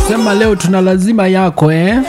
Sema leo tuna lazima yako eh?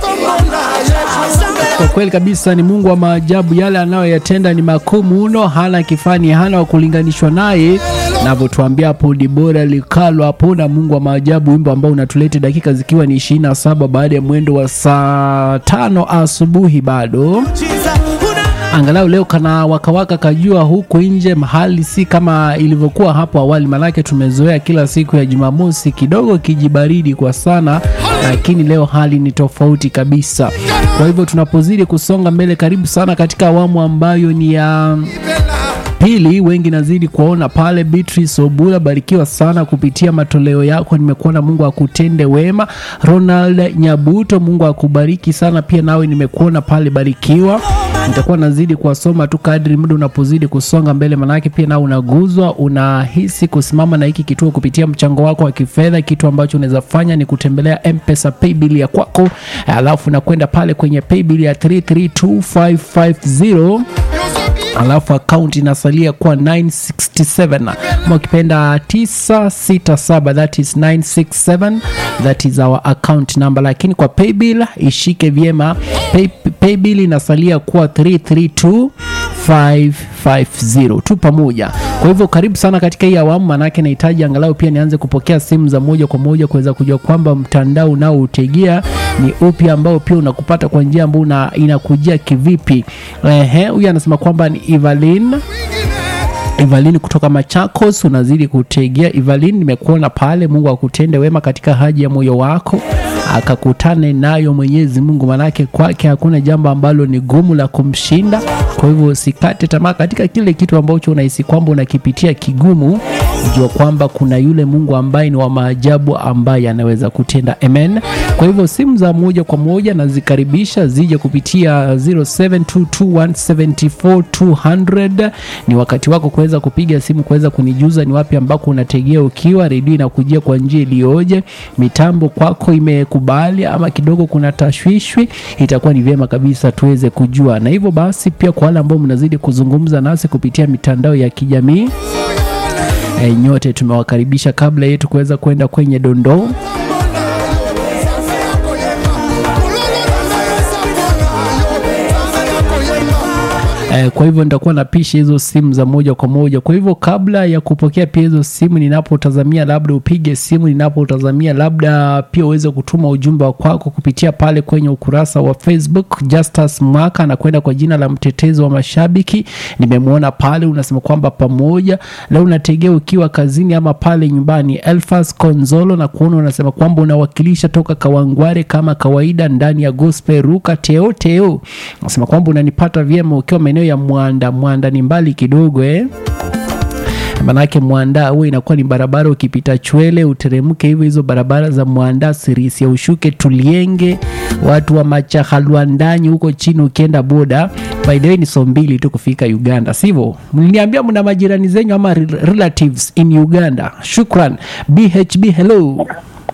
Kwa kweli kabisa ni Mungu wa maajabu, yale anayoyatenda ni makuu mno, hana kifani, hana wa kulinganishwa naye. Navyotuambia hapo Dibora Likalo hapo na Mungu wa maajabu, wimbo ambao unatuleta dakika zikiwa ni 27 baada ya mwendo wa saa tano asubuhi bado angalau leo kana wakawaka kajua huku nje mahali si kama ilivyokuwa hapo awali, manake tumezoea kila siku ya Jumamosi kidogo kijibaridi kwa sana, lakini leo hali ni tofauti kabisa. Kwa hivyo tunapozidi kusonga mbele, karibu sana katika awamu ambayo ni ya pili wengi nazidi kuwaona pale. Beatrice Obula, barikiwa sana kupitia matoleo yako, nimekuona. Mungu akutende wema. Ronald Nyabuto, Mungu akubariki sana pia, nawe nimekuona pale, barikiwa. Nitakuwa nazidi kuwasoma tu kadri muda unapozidi kusonga mbele, manake pia nao unaguzwa, unahisi kusimama na hiki kituo kupitia mchango wako wa kifedha. Kitu ambacho unaweza fanya ni kutembelea Mpesa paybill ya kwako, alafu nakwenda pale kwenye paybill ya 332550 alafu akaunti inasalia kuwa 967 ama ukipenda 967 that is 967 that is our account number lakini kwa paybill ishike vyema pay, paybill inasalia kuwa 332550 tu pamoja kwa hivyo karibu sana katika hii awamu manake nahitaji angalau pia nianze kupokea simu za moja kwa moja kuweza kujua kwamba mtandao unaoutegea ni upi ambao pia unakupata kwa njia ambayo inakujia kivipi ehe huyu anasema kwamba ni Evelyn Evelyn kutoka Machakos, unazidi kutegea. Evelyn, nimekuona pale. Mungu akutende wema katika haja ya moyo wako, akakutane nayo Mwenyezi Mungu, manake kwake hakuna jambo ambalo ni gumu la kumshinda. Kwa hivyo usikate tamaa katika kile kitu ambacho unahisi kwamba unakipitia kigumu, jua kwamba kuna yule Mungu ambaye ni wa maajabu ambaye anaweza kutenda. Amen. Kwa hivyo simu za moja kwa moja nazikaribisha zije kupitia 0722174200 ni wakati wako kuweza kupiga simu kuweza kunijuza ni wapi ambako unategea ukiwa redio inakujia kwa njia iliyoje, mitambo kwako imekubali ama kidogo kuna tashwishwi, itakuwa ni vyema kabisa tuweze kujua. Na hivyo basi, pia kwa wale ambao mnazidi kuzungumza nasi kupitia mitandao ya kijamii e, nyote tumewakaribisha. Kabla yetu kuweza kwenda kwenye dondoo kwa hivyo nitakuwa napisha hizo simu za moja kwa moja. Kwa hivyo kabla ya kupokea pia hizo simu, ninapotazamia labda upige simu, ninapotazamia labda pia uweze kutuma ujumbe wa kwako kupitia pale kwenye ukurasa wa Facebook. Justus Mwaka anakwenda kwa jina la mtetezi wa mashabiki, nimemwona pale, unasema kwamba pamoja leo unategea ukiwa kazini ama pale nyumbani. Elfas Konzolo na kuona unasema kwamba unawakilisha toka Kawangware kama kawaida ndani ya gospel ruka teo teo, unasema kwamba unanipata vyema ukiwa maeneo ya Mwanda. Mwanda ni mbali kidogo eh? Manake Mwanda huwa inakuwa ni barabara, ukipita Chwele uteremke hivyo, hizo barabara za Mwanda Sirisia, ushuke Tulienge, watu wa Machahalwandani huko chini, ukienda boda. By the way ni so mbili tu kufika Uganda, sivyo? Mliniambia mna majirani zenyu ama relatives in Uganda. Shukran. BHB, hello.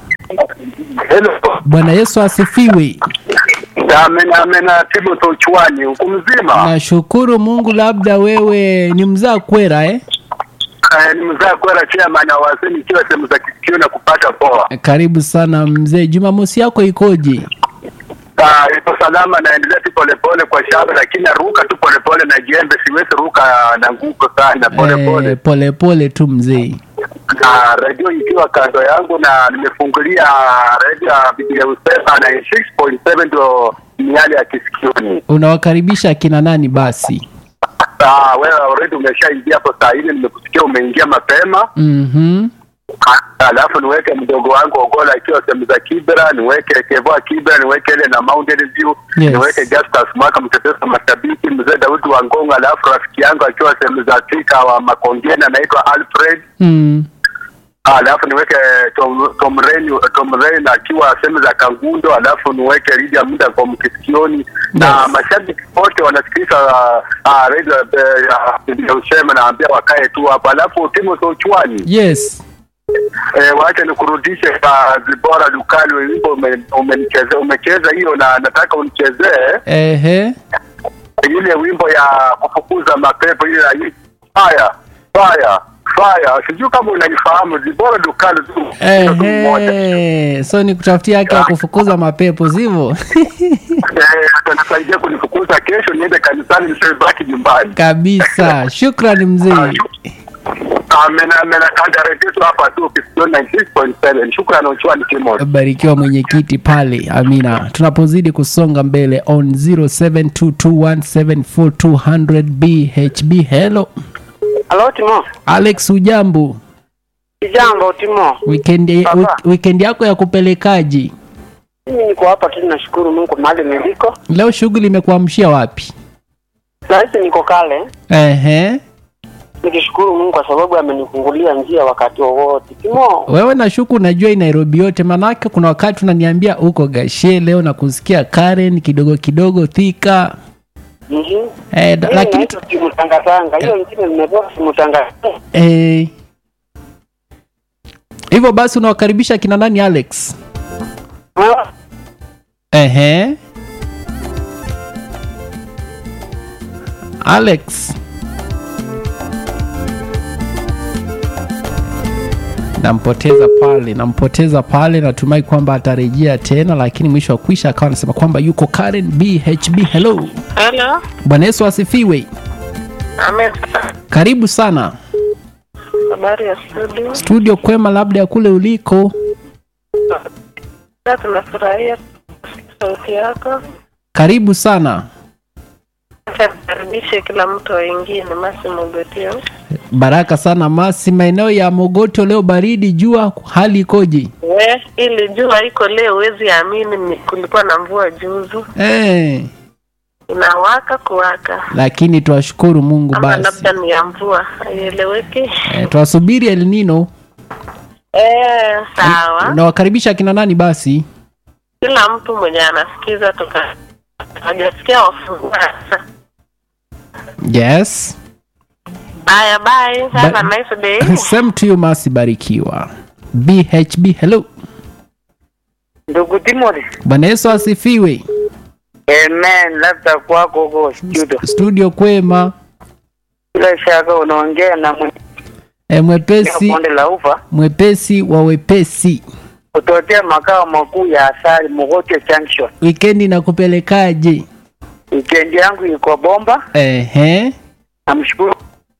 Hello. Bwana Yesu asifiwe. Amen, amen. Timothy Ochwani, uko mzima? Nashukuru Mungu. Labda wewe ni mzaa kwera eh? Eh, ni mzaa kwera chairman wa waseni kiwa sehemu za kisikio na kupata poa. Karibu sana mzee. Jumamosi yako ikoje? Ah, ipo salama, naendelea tu polepole kwa shamba, lakini naruka tu polepole na jembe, siwezi ruka na nguko sana, polepole Eh, polepole tu mzee. na redio ikiwa kando yangu na nimefungulia redio ya Biblia Usema na 6.7 ndio miale ya kisikioni. Unawakaribisha akina nani basi? Ah, wewe already umeshaingia hapo saa hili, nimekusikia umeingia mapema. Mhm. alafu niweke mdogo wangu Ogola ikiwa sehemu za Kibra, niweke Kevoa Kibra, niweke ile na Mountain View, Yes. niweke Justus Mwaka mtetezi wa mashabiki, mzee Daudi wa Ngongo, alafu rafiki yangu akiwa sehemu za Thika wa Makongeni anaitwa Alfred, Mm. alafu niweke Tom Tom Rain Tom Rain akiwa sehemu za Kangundo, alafu niweke Lydia muda kwa mkisikioni na Yes. mashabiki wote wanasikiliza uh, radio uh, ya usema, naambia wakae tu hapo, alafu Timothy Ochwani Yes. Eh, wacha nikurudishe kwa Zibora Dukali, wimbo ume- umenichezea umecheza hiyo, na nataka unichezee Ehe. ile wimbo ya kufukuza mapepo ile ya fire fire fire sijui kama unaifahamu Dibora Dukalo tu mtu mmoja Ehe, so ni kutafutia haki ya kufukuza mapepo sivyo? Eh, atanisaidia kunifukuza kesho niende kanisani nisibaki nyumbani Kabisa, shukrani mzee. amen amen kandaretetu hapa tu Kisioni 96.7 shukrani uchwani Timon barikiwa mwenyekiti pale amina tunapozidi kusonga mbele on 0722174200 bhb hello Halo Timo. alex ujambo Kijambo Timo. weekend, Baba. wik- weekend yako ya kupelekaji Mimi niko hapa tu nashukuru Mungu mahali niliko. leo shughuli imekuamshia wapi Sasa niko kale Ehe. nikishukuru Mungu kwa sababu amenifungulia njia wakati wowote. Timo. wewe nashuku unajua hii nairobi yote manake kuna wakati unaniambia uko gashe leo na kusikia karen kidogo kidogo thika Mhm. eh, da- Mimi lakini naitwa Timu Tangatanga. Hiyo nyingine nimetoka Timu Tangatanga. eh, hivyo basi unawakaribisha kina nani alex Ehe. Alex. Nampoteza pale, nampoteza pale, natumai kwamba atarejea tena, lakini mwisho wa kwisha akawa anasema kwamba yuko Karen BHB. Hello, Hello. Bwana Yesu asifiwe. Amen. Karibu sana Habari ya studio. studio, kwema labda ya kule uliko. Na tunafurahia sauti yako. Karibu sana. Acha nikaribishe kila mtu aingie ni Masi Mogotio. Baraka sana Masi, maeneo ya Mogoto leo baridi, jua, hali ikoje? We, ili jua iko leo huwezi amini ni- kulikuwa na mvua juzu. Eh, Inawaka kuwaka. lakini twashukuru Mungu Ama basi. labda ni ya mvua. Haieleweki. Eh, twasubiri El Nino. Eh, sawa. Unawakaribisha kina nani basi? Kila mtu mwenye anasikiza tuka hajasikia wafungua. Yes. Bye bye. Have Ba- a nice day. Same to you Masi, barikiwa. BHB, hello. Ndugu Timothy. Bwana Yesu asifiwe. Amen. Labda kwako huko studio. Studio kwema. Bila shaka unaongea na mwenye E, mwepesi bonde la ufa mwepesi wa wepesi. kutokea makao makuu ya Asali Mogote Junction. Wikendi na kupelekaje? Weekend yangu iko bomba. Ehe. Namshukuru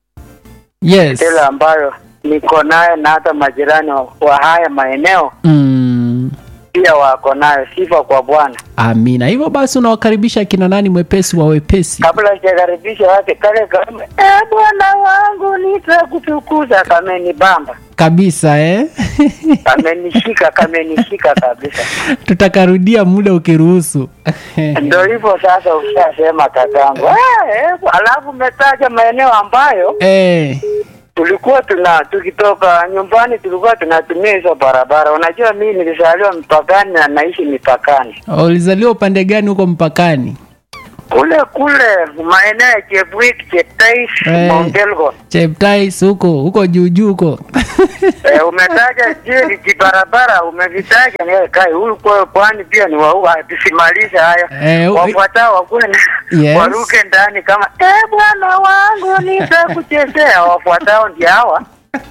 Yes. tele ambayo niko nayo na hata majirani wa, wa haya maeneo Mm. pia wako nayo. Sifa kwa Bwana. Amina. Hivyo basi unawakaribisha kina nani mwepesi wa wepesi? Kabla sijakaribisha wake kale kama eh, Bwana wangu nitakutukuza, kamenibamba, Kabisa eh? kamenishika, kamenishika kabisa. Tutakarudia muda ukiruhusu. Ndio hivyo sasa, ushasema kakangu. Eh, eh, alafu umetaja maeneo ambayo eh. tulikuwa tuna tukitoka nyumbani tulikuwa tunatumia hizo barabara. Unajua, mimi nilizaliwa mpakani na naishi mipakani Ulizaliwa upande gani huko mpakani? kule kule maeneo ya Chepwik, Cheptais, Eh. Mount Elgon. Cheptais huko huko juu juu huko. Eh, umetaja jili kibarabara umevitaja ni kai huyu kwa kwani pia ni wa tusimalize haya Eh, u- wafuatao wakule Yes. waruke ndani kama eh bwana wangu nitakuchezea wafuatao ndio hawa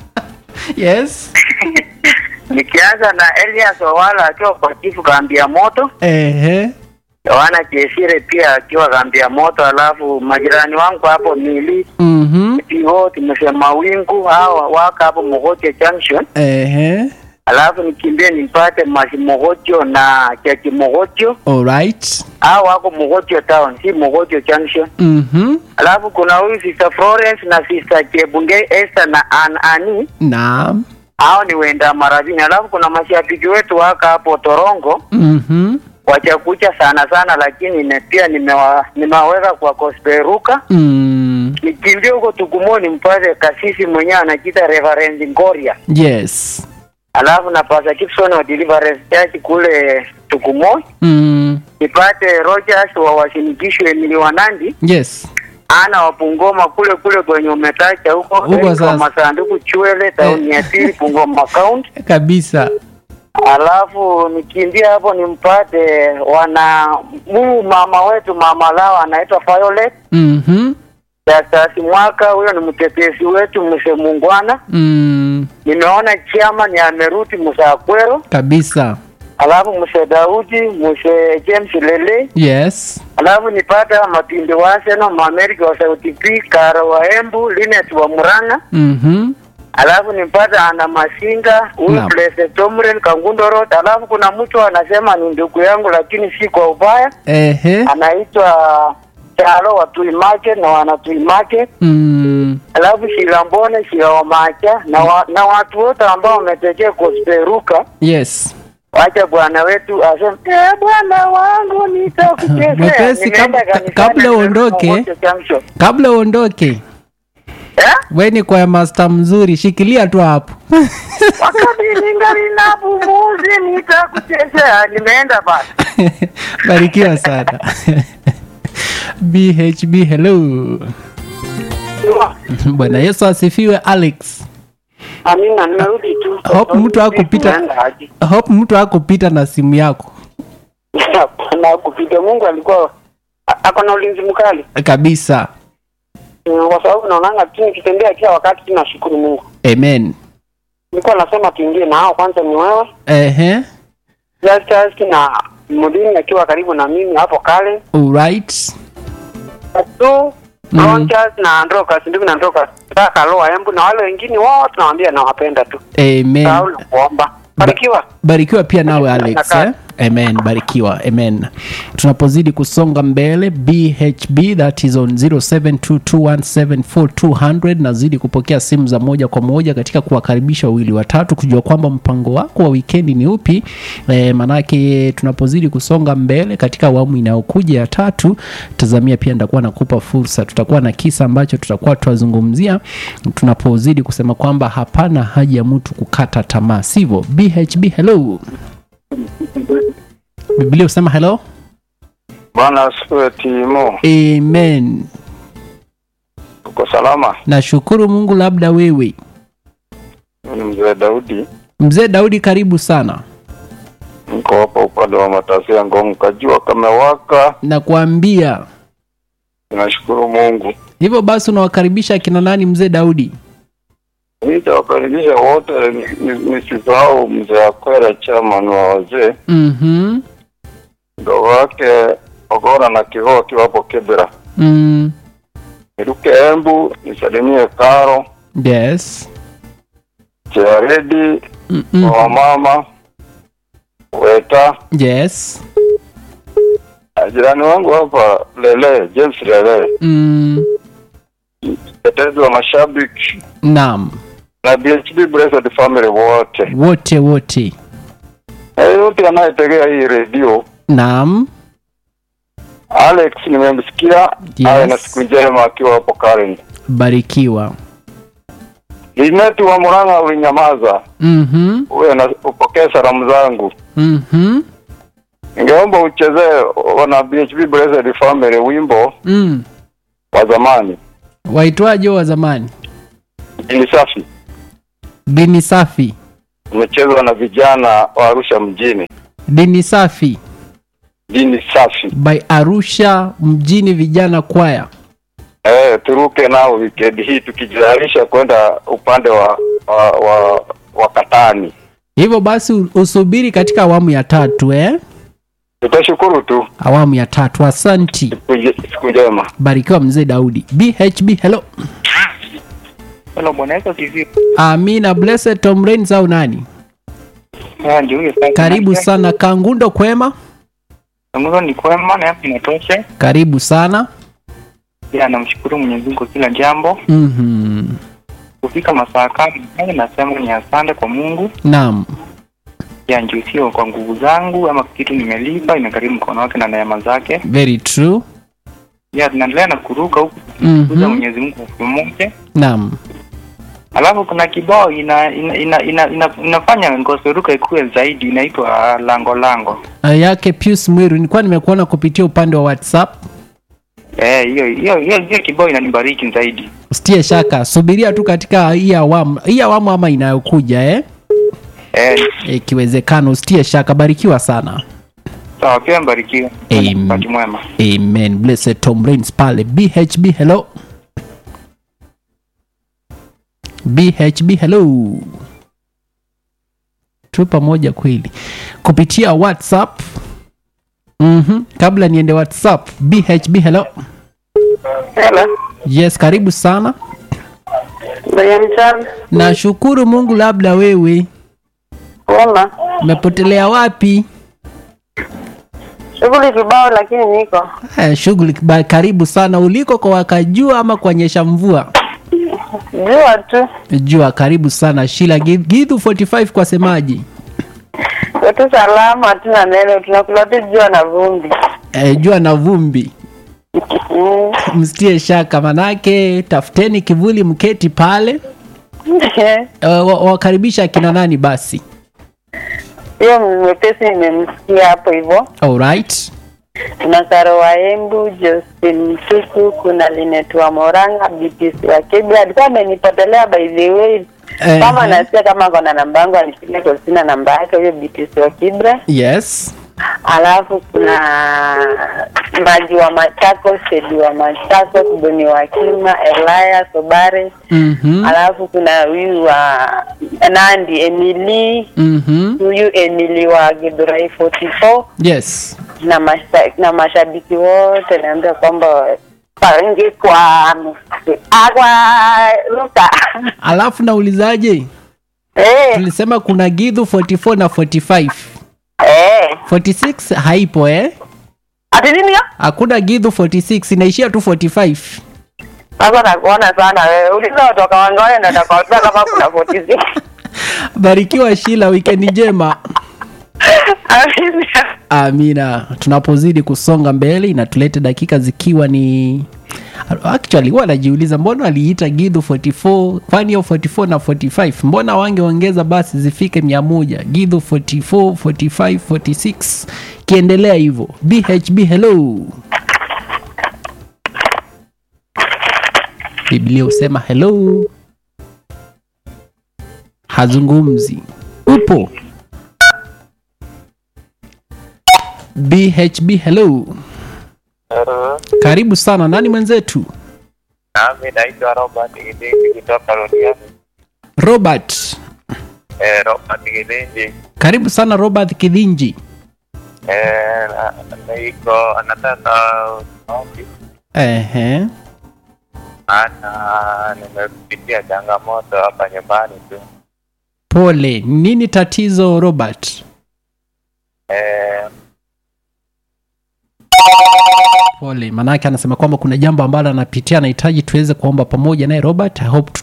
yes. nikianza na Elias Owala akiwa kwa chifu kaambia moto Ehe. Yohana Chesire pia akiwa kaambia moto alafu majirani wangu hapo Mili Mhm. PO tumesema wingu hawa waka hapo Mogote Junction Ehe. alafu nikimbie nimpate Masi Mogocho na Chachi Mogocho Alright. hao wako Mogocho town si Mogocho Junction Mhm. alafu kuna huyu Sister Florence na Sister Chebunge Esther na An Ani Naam. hao ni wenda maradhini alafu kuna mashabiki wetu waka hapo Torongo Mhm. wachakucha sana sana lakini ne, pia nimewa, nimewaweka kwa kosperuka Mm. nikimbie huko Tukumoni mpate kasisi mwenyewe anajiita Reverend Ngoria Yes. alafu na Pastor Gibson wa Deliverance Church kule Tukumoni Mm. nipate Rogers wa Wasinikisho Emily Wanandi Yes. ana wa Bungoma kule kule kwenye umetacha huko Huko Eric wa sasa. masanduku Chwele tauni ya pili Bungoma County Kabisa. alafu nikimbia hapo nimpate wana huyu mama wetu mama lao anaitwa Violet Mhm. Justus Mwaka, huyo ni mtetezi wetu mse Mungwana. mm, Nimeona chairman amerudi Musakwero, kabisa alafu mse Daudi, mse James Lele, yes alafu nipata Matinde wa Arsenal, Maamerika wa Sauti P, Kara wa Embu, Linet wa Murang'a, mm-hmm. alafu nipata Ana Masinga, huyu Naam. Blessed Tomren Kangundo Road, alafu kuna mtu anasema ni ndugu yangu lakini si kwa ubaya, Ehe. anaitwa Chalo wa Tui Market na wana Tui Market, Mm, alafu Shilambone Shila wa Macha na, wa, na watu wote ambao wametekea kusperuka yes Wacha bwana wetu aseme eh, bwana wangu nitakuchezea. Mwepesi, kab- Nimeenda ka- kanisani, kabla nimerudi uondoke. Mogote Junction. kabla uondoke Eh? we ni kwa master mzuri shikilia tu hapo Wakati ningali na pumuzi nitakuchezea. Nimeenda basi. barikiwa sana bhb hello bwana yesu asifiwe alex Amina, nimerudi tu. Hope mtu hakupita- Tunaenda aje? hope mtu akupita na simu yako Hapana, kupita Mungu alikuwa a- ako na ulinzi mkali. kabisa Mm, Kwa sababu naonanga tu nikitembea kila wakati tunashukuru Mungu. amen Nilikuwa nasema tuingie na hao kwanza ni wewe. ehe Justus na Mudini akiwa karibu na mimi hapo kale. alright tu Mm. Ronchas na Androkas ndugu na Androkas sasa Loa Embu na wale wengine wote nawaambia nawapenda tu. amen Saul kuomba. Barikiwa. barikiwa pia nawe alex eh? amen barikiwa amen tunapozidi kusonga mbele bhb that is on 0722174200 nazidi kupokea simu za moja kwa moja katika kuwakaribisha wawili watatu kujua kwamba mpango wako wa wikendi ni upi e, manake tunapozidi kusonga mbele katika awamu inayokuja ya tatu tazamia pia nitakuwa nakupa fursa tutakuwa na kisa ambacho tutakuwa tunazungumzia tunapozidi kusema kwamba hapana haja ya mtu kukata tamaa sivyo bhb hello biblia husema hello Bwana asifiwe Timo, amen uko salama? nashukuru mungu labda wewe Mimi ni mzee Daudi, mzee daudi karibu sana niko hapa upande wa matasi ya Ngong, kajua kamewaka. nakuambia Tunashukuru Mungu. hivyo basi unawakaribisha akina nani mzee daudi Nitawakaribisha wote, ni- ni- nisisahau mzee Akwera, chairman wa wazee, mm-hmm. mdogo wake Ogora na Kigoa akiwa hapo Kibera, mm. niruke Embu, nisalimie Karo yes Chearedi Mm-mm. wa mama Weta, yes na jirani wangu hapa Lele, James Lele, mm. tetezi wa mashabiki naam na BHB Blessed Family wote wote wote na yote anayetegea hii redio. naam Alex nimemsikia Yes. awe na siku njema akiwa hapo Karen. barikiwa Linetu wa Murang'a ulinyamaza, mm-hmm. uwe na upokee salamu zangu. Mm-hmm. Ningeomba uchezee wana BHB Blessed Family wimbo Mm. wa zamani waitwaje wa zamani ni safi, dini safi umechezwa na vijana wa Arusha mjini. dini safi Dini safi, by arusha mjini vijana kwaya eh, turuke nao weekend hii tukijitayarisha kwenda upande wa wa, wa, wa Katani. hivyo basi u- usubiri katika awamu ya tatu eh? Tutashukuru tu. awamu ya tatu asanti Siku nje- Siku njema. barikiwa mzee daudi bhb hello Hello, bwana Yesu asifiwe. amina blessed tom Rains au nani Ah, ndio huyo sasa. karibu sana kangundo kwema Mungu ni kwema na hapo inatosha. karibu sana Pia namshukuru Mwenyezi Mungu kwa kila jambo. mm-hmm. Kufika masaa kama haya nasema ni asante kwa Mungu. naam Ya ndio sio kwa nguvu zangu ama kitu nimelipa, imekarimu mkono wake na neema zake. very true Ya tunaendelea na kuruka huku kuza mm-hmm. Mwenyezi Mungu kwa pamoja. naam Alafu kuna kibao ina, ina, ina, ina, ina, inafanya ngoseruka ikuwe zaidi inaitwa ah, lango lango. Ah, yake pius mwiru nilikuwa nimekuona kupitia upande wa whatsapp Eh, hiyo hiyo hiyo hiyo kibao inanibariki zaidi. usitie shaka subiria tu katika hii awamu hii awamu ama inayokuja eh? Eh, ikiwezekana usitie shaka barikiwa sana sawa pia mbarikiwe. Amen. Wakati mwema. amen blessed tom Rains pale bhb hello bhb hello tu pamoja kweli kupitia whatsapp mm-hmm. kabla niende whatsapp bhb hello Hello. yes karibu sana Mwenye mchana. nashukuru mungu labda wewe Wema. umepotelea wapi Shughuli kibao lakini niko. eh, shughuli ba- karibu sana uliko kwa wakajua ama kuonyesha mvua Jua tu. jua karibu sana shila Gi- gidhu 45 kwa semaji Wetu salama hatuna neno tunakula tu jua na vumbi. eh, jua na vumbi Mm. msitie shaka manake tafuteni kivuli mketi pale uh, wa- wakaribisha akina nani basi Hiyo mwepesi nimemsikia hapo hivyo. alright Kuna Saro wa Embu, Justin Mtuku, kuna Linet wa Moranga, BTC wa Kibra. Alikuwa amenipotelea by the way. Eh, Kama nasikia kama kona namba yangu anipigie kwa sina namba yake huyo BTC wa Kibra. yes Alafu kuna Maji wa Machako, Sedi wa Machako, Boni wa Kima, Elias Obare. mm-hmm. Alafu kuna huyu wa Nandi Emily, Mm-hmm. huyu Emily wa Githurai 44 yes na masha, na mashabiki wote naambia kwamba pangi kwa agwa ruka alafu naulizaje eh tulisema kuna gidhu 44 na 45 eh 46 haipo eh ati nini hiyo? hakuna gidhu 46 inaishia tu 45 sasa nakuona sana wewe uliza watu wa Kawangware ndio atakwambia kama kuna 46 barikiwa shila wikendi njema Amina. amina tunapozidi kusonga mbele inatulete dakika zikiwa ni actually huwa najiuliza mbona waliita gidhu 44 kwani hiyo 44 na 45 mbona wangeongeza basi zifike mia moja gidhu 44 45 46 kiendelea hivyo bhb hello biblia husema hello hazungumzi upo bhb hello karibu sana nani mwenzetu Nami naitwa Robert Gidingi kutoka Rodiani. robert Eh, Robert Gidingi. karibu sana robert kidhinji Eh, na- niko nataka maombi Ehe. maana nimepitia changamoto hapa nyumbani tu. pole nini tatizo robert Eh, pole maanake anasema kwamba kuna jambo ambalo anapitia anahitaji tuweze kuomba pamoja naye robert i hope